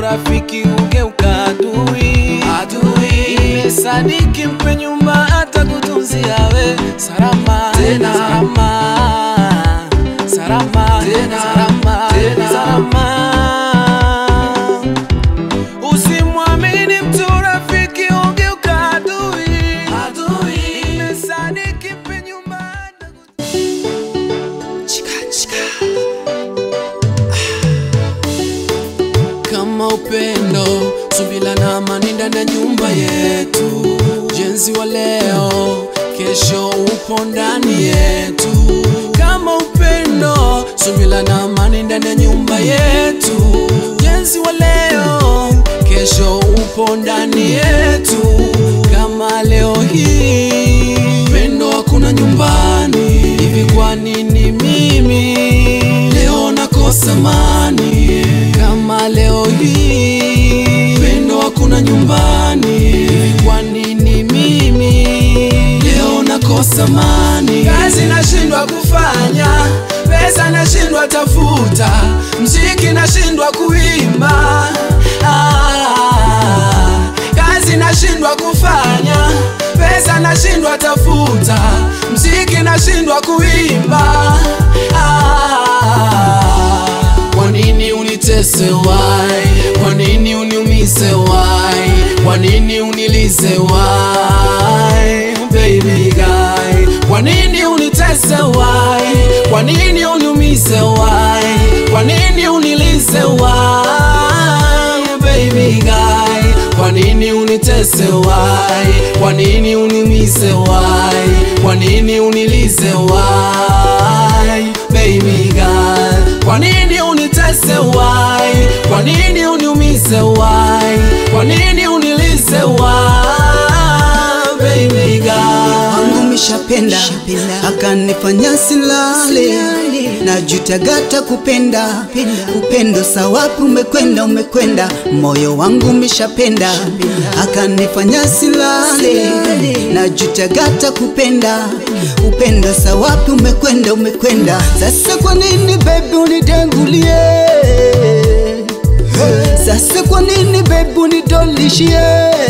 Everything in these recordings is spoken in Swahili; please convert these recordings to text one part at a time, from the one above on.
rafiki ugeuka adui, adui. Nimesadiki mpe nyumba hata kutunzia we salama Tena. salama salama Tena. salama Tena. salama Usimwamini mtu rafiki ugeuka adui, adui. Nimesadiki mpe nyumba hata kama upendo, subira na amani ndani ya nyumba yetu. Jenzi wa leo, kesho upo ndani yetu. Kama upendo, subira na amani ndani ya nyumba yetu. Jenzi wa leo, kesho upo ndani yetu. Kama leo hii upendo hakuna nyumbani, hivi kwa nini mimi leo nakosa amani? Kama leo hii upendo hakuna nyumbani, hivi kwa nini mimi leo nakosa amani? Kazi nashindwa kufanya, pesa nashindwa tafuta, mziki nashindwa kuimba ah, kazi nashindwa kufanya, pesa nashindwa tafuta, mziki nashindwa kuimba ah, kwa nini unitese wai? Kwa nini uniumize wai? Kwa nini unilize wai? Baby guy, kwa nini unitese wai? Kwa nini uniumize wai? Kwa nini unilize wai? Baby guy, kwa nini unitese wai? Kwa nini uniumize wai? Kwa nini unilize wai? Baby girl, kwa nini unitese wai? Kwa nini uniumize wai? Kwa nini unilize wai? Baby girl, wangu mishapenda akanifanya silale na jutagata kupenda upendo sawapi umekwenda umekwenda moyo wangu mishapenda akanifanya silale na jutagata kupenda upendo sawapi umekwenda umekwenda sasa kwa nini bebi unidengulie sasa kwa nini bebi unidolishie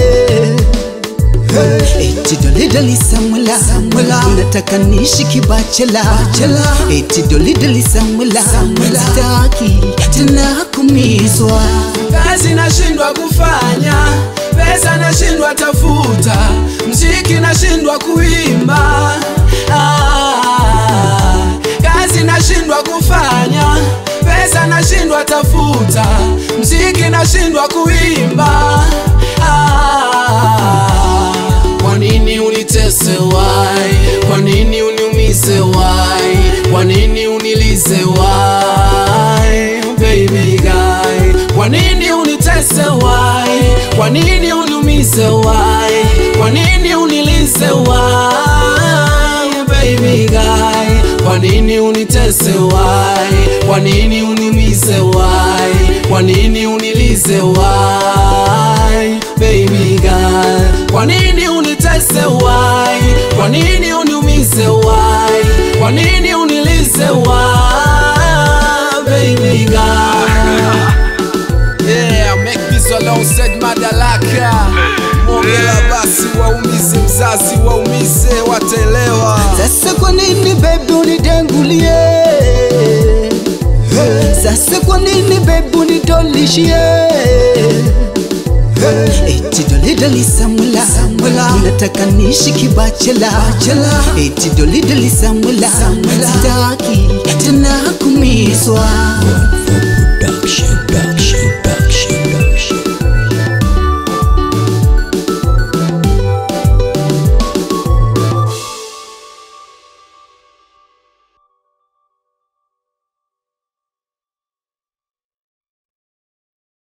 Eti doli doli Samuela Samuela Unataka niishi kibachela Eti doli doli Samuela Samuela Sitaki tena kumizwa kazi nashindwa kufanya, pesa nashindwa tafuta, mziki nashindwa kuimba ah, kazi nashindwa kufanya, pesa nashindwa tafuta, mziki nashindwa kuimba ah, kwa nini unitese wai? Kwa nini uniumize wai? Kwa nini unilize wai? Baby guy, kwa nini unitese wai? Kwa nini uniumize wai? Kwa nini unilize wai? Baby guy, kwa nini unitese wai? Kwa nini uniumize wai? Kwa nini unilize wai? Baby girl, kwa nini unitese wai? Kwa nini uniumize wai? Kwa nini unilize wai? Baby girl. Yeah, make peace alongside Madalaka. Mongela basi waumize mzazi waumize wataelewa. Sasa kwa nini bebi unidengulie Sasa kwa nini bebi unidolishie Eti doli doli Samuela Samuela Unataka niishi kibachela Eti doli doli Samuela Sitaki tena kumizwa